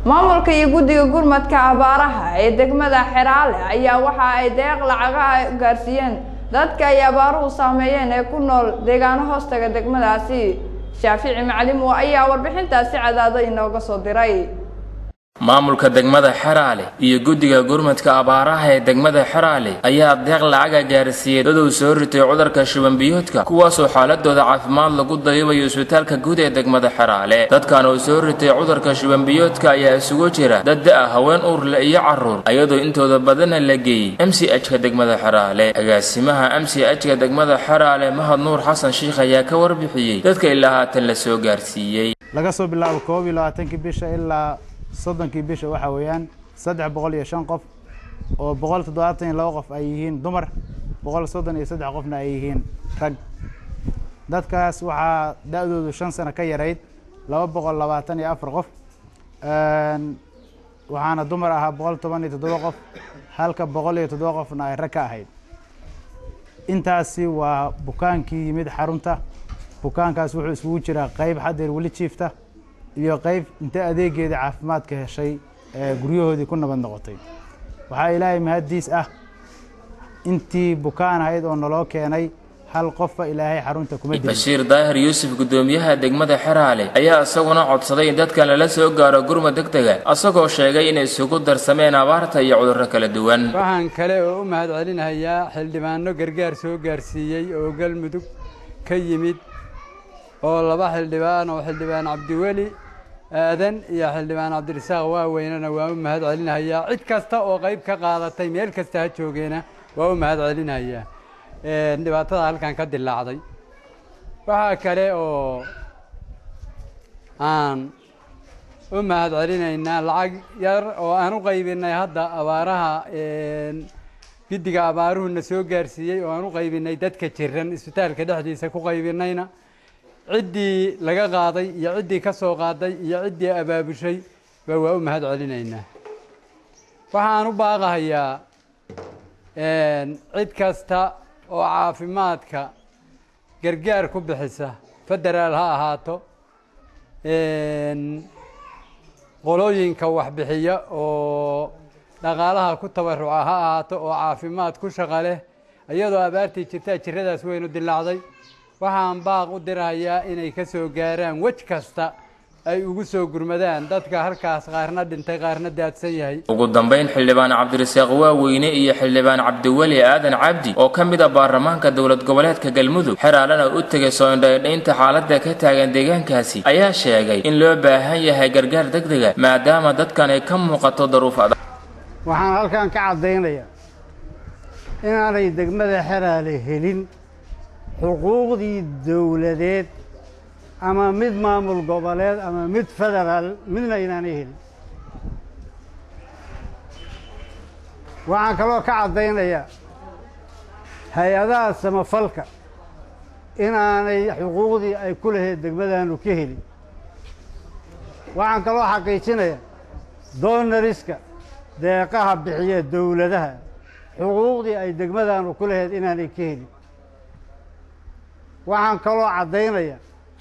maamulka iyo guddiga gurmadka abaaraha ee degmada xeraale ayaa waxa ay deeq lacagaha gaarsiiyeen dadka ay abaaruhu saameeyeen ee ku nool deegaano hoostaga degmadaasi shaafici macalimow ayaa warbixintaasi cadaado inooga soo diray maamulka degmada xeraale iyo guddiga gurmadka abaaraha ee degmada xeraale ayaa deeq lacaga gaarsiiyey dad uu soo ritay cudurka shubanbiyoodka kuwaasoo xaaladooda caafimaad lagu dayibayo isbitaalka guud ee degmada xeraale dadkan uu soo ritay cudurka shubanbiyoodka ayaa isugu jira dad da-a haween uurle iyo carruur ayadoo intooda badana la geeyey m c h ka degmada xeraale agaasimaha m c h ka degmada xeraale mahad nuur xasan shiikh ayaa ka warbixiyey dadka ilaa haatan la soo gaarsiiyey laga soo bilaabo koob iyo labaatankii bisha ilaa soddonkii bisha waxaa weeyaan saddex boqol iyo shan qof oo boqol toddobaatan iyo laba qof ay yihiin dumar boqol soddon iyo saddex qofna ay yihiin rag dadkaas waxaa da-doodu shan sano ka yarayd laba boqol labaatan iyo afar qof waxaana dumar ahaa boqol toban iyo toddoba qof halka boqol iyo toddoba qofna ay rag ka ahayd intaasi waa bukaankii yimid xarunta bukaankaas wuxuu isugu jiraa qeyb xadeer weli jiifta iyo qeyb inta adeegeeda caafimaadka heshay ee guryahoodii ku nabad noqotay waxaa ilaahay mahaddiis ah intii bukaan ahayd oo naloo keenay hal qofba ilaahay xarunta kuma dilin bashiir daahir yuusuf guddoomiyaha degmada xeraale ayaa isaguna codsaday in dadkan lala soo gaaro gurmad degdega isagoo sheegay inay isugu darsameen abaarta iyo cudurro kala duwan waxaan kale oo u mahad celinayaa xildhibaano gargaar soo gaarsiiyey oo galmudug ka yimid oo laba xildhibaan oo xildhibaan cabdiweli aadan iyo xildhibaan cabdirasaaq waaweynena waa u mahad celinayaa cid kasta oo qayb ka qaadatay meel kasta ha joogeena waa u mahad celinayaa dhibaatada halkan ka dilaacday waxaa kale oo aan u mahad celinaynaa lacag yar oo aan u qaybinay hadda abaaraha giddiga abaaruhuna soo gaarsiiyey oo aan u qaybinay dadka jiran isbitaalka dhexdiisa ku qaybinayna ciddii laga qaaday iyo ciddii ka soo qaaday iyo ciddii abaabushay ba waa u mahad celinaynaa waxaan u baaqahayaa cid kasta oo caafimaadka gargaar ku bixisa federaal ha ahaato qolooyinka waxbixiya oo dhaqaalaha ku tabaruca ha ahaato oo caafimaad ku shaqa leh iyadoo abaartii jirtaa jiradaas weynu dilaacday waxaan baaq u dirahayaa inay ka soo gaaraan wej kasta ay ugu soo gurmadaan dadka halkaas qaarna dhintay qaarna daadsan yahay ugu dambayn xildhibaan cabdirasaaq waaweyne iyo xildhibaan cabdiweli aadan cabdi oo ka mid a baarlamaanka dowlad goboleedka galmudug xeraalena u tegay soo indhaydhaynta xaaladda ka taagan deegaankaasi ayaa sheegay in loo baahan yahay gargaar degdega maadaama dadkan ay ka muuqato daruuf adag waxaan halkan ka caddaynayaa inaanay degmada xeraale helin xuquuqdii dowladeed ama mid maamul goboleed ama mid federaal midna inaanay helin waxaan kaloo ka caddaynayaa hay-adaha samafalka inaanay xuquuqdii ay ku lahayd degmadaanu ka helin waxaan kaloo xaqiijinayaa doonariska deeqaha bixiya dowladaha xuquuqdii ay degmadaanu ku lahayd inaanay ka helin waxaan kaloo caddaynaya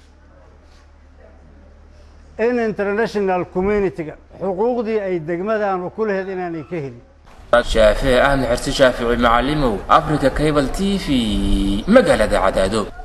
in international communitiga xuquuqdii ay degmadaanu ku lahayd inaanay ka helin shaafici ahmed xirsi shaafici macalimow africa cable t v magaalada cadaado